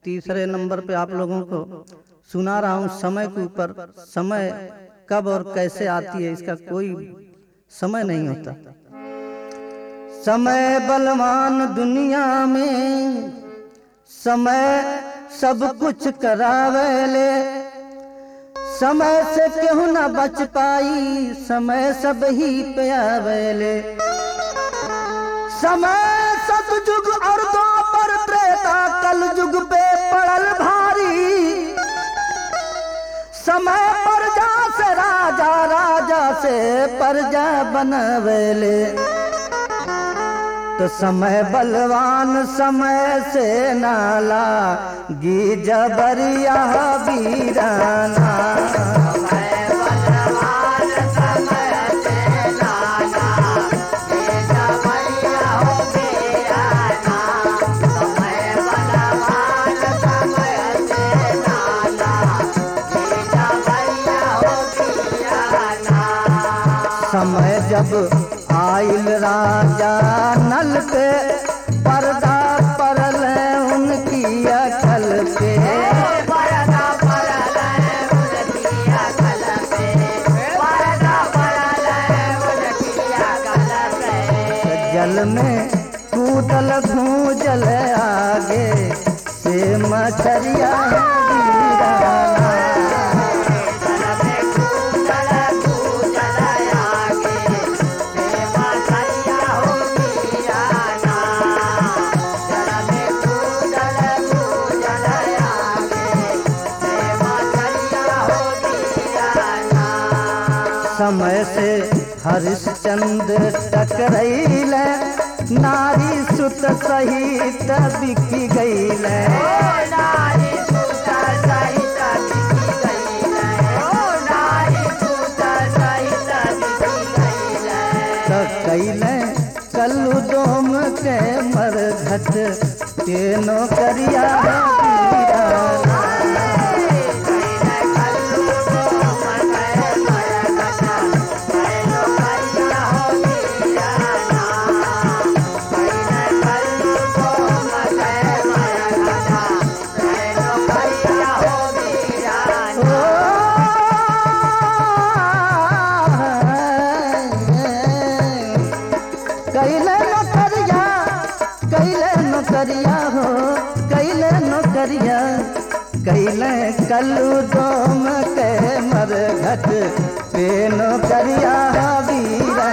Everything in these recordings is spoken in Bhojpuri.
तीसरे नंबर पे आप लोगों को सुना रहा हूँ समय के ऊपर समय कब और कैसे आती है इसका कोई समय नहीं होता समय बलवान दुनिया में समय सब कुछ करावेले समय से केहू न बच पाई समय सब ही पे आवेले समय सतयुग और द्वापर त्रेता कल युग पे पड़ल भारी समय प्रजा से राजा राजा से प्रजा बनवेले तो समय बलवान समय से नाला गी जबरिया वीराना समय जब आइल राजा नल पे पर्दा परल उनकी अकल पे जल में कूदल भूजल आगे से मछरिया वीराना समय से हरिश्चंद्र टकरैल नारी सुत सहित बिकी गईल तो कैल कल्लू दोम के मरघट के नौकरिया वीराना कैले नौकरिया कैले नौकरिया हो कैले नौकरिया कैले कल्लू दोम के मरघट पे नौकरिया वीरा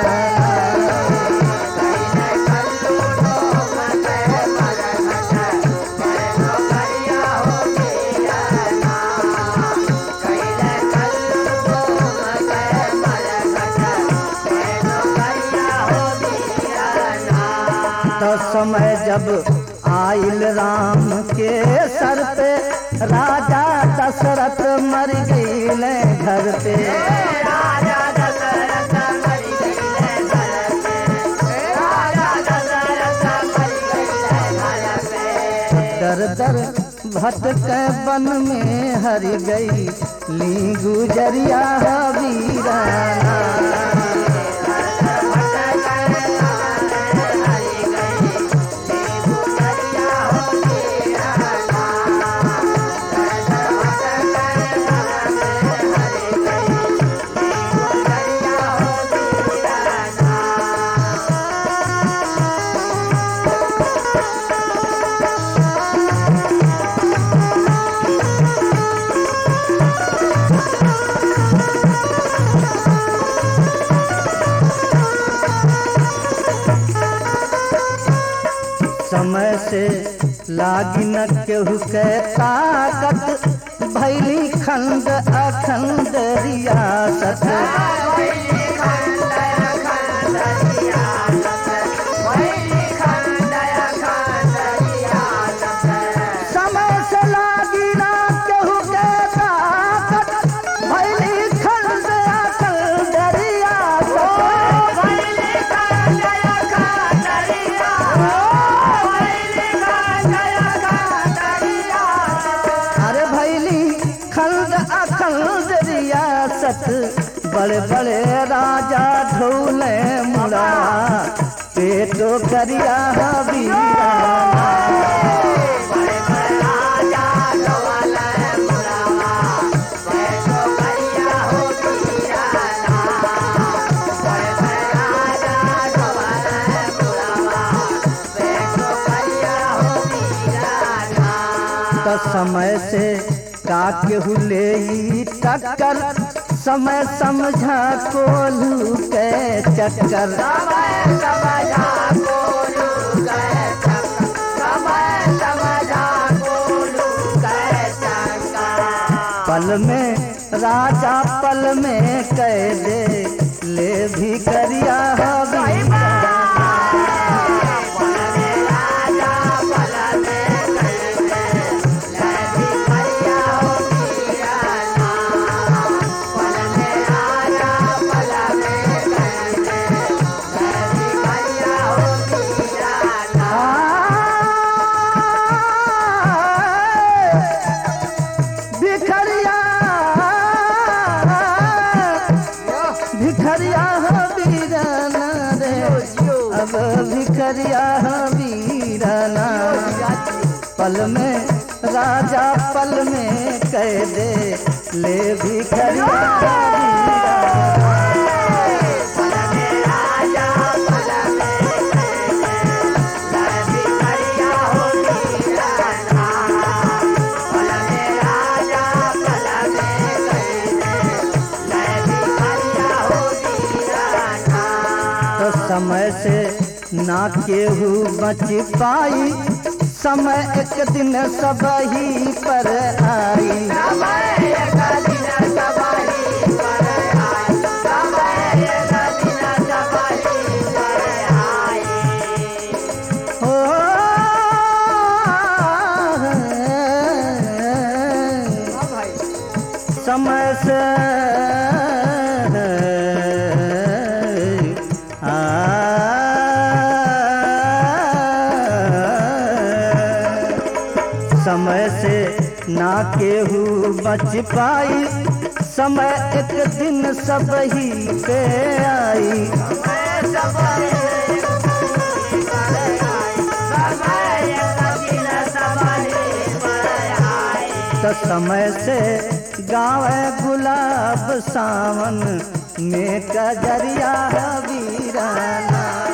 तो समय जब आइल राम के सर पे राजा दशरथ मर गईले घर पे दर दर भटक वन में हर गई ली गुजरिया वीराना समय से लागी न केहू के ताकत भैली खंड अखंड रियासत समय से लागी न केहू के ताकत भैली खंड अखंड रियासत अरे भैली खंड अखंड रियासत बड़े बड़े राजा ढोले मुड़ा पेटो करिया वीराना तो समय से का केहू ले ई टक्कर समय समझा कोलू के चक्कर समय समझा कोलू गए चक्कर समय समझा कोलू गए चक्कर पल में राजा पल में कह दे ले भी करिया हबी भिखरिया भिखरिया हो वीराना रे अब भिखरिया हो वीराना पल में राजा पल में कह दे ले भिखरिया हो वीराना। तो समय से ना केहू बच पाई समय एक दिन सब ही पर आई हो समय से आ समय से ना केहू बच पाई समय एक दिन सब ही पे आई तो समय से गावे गुलाब सावन में कजरिया वीराना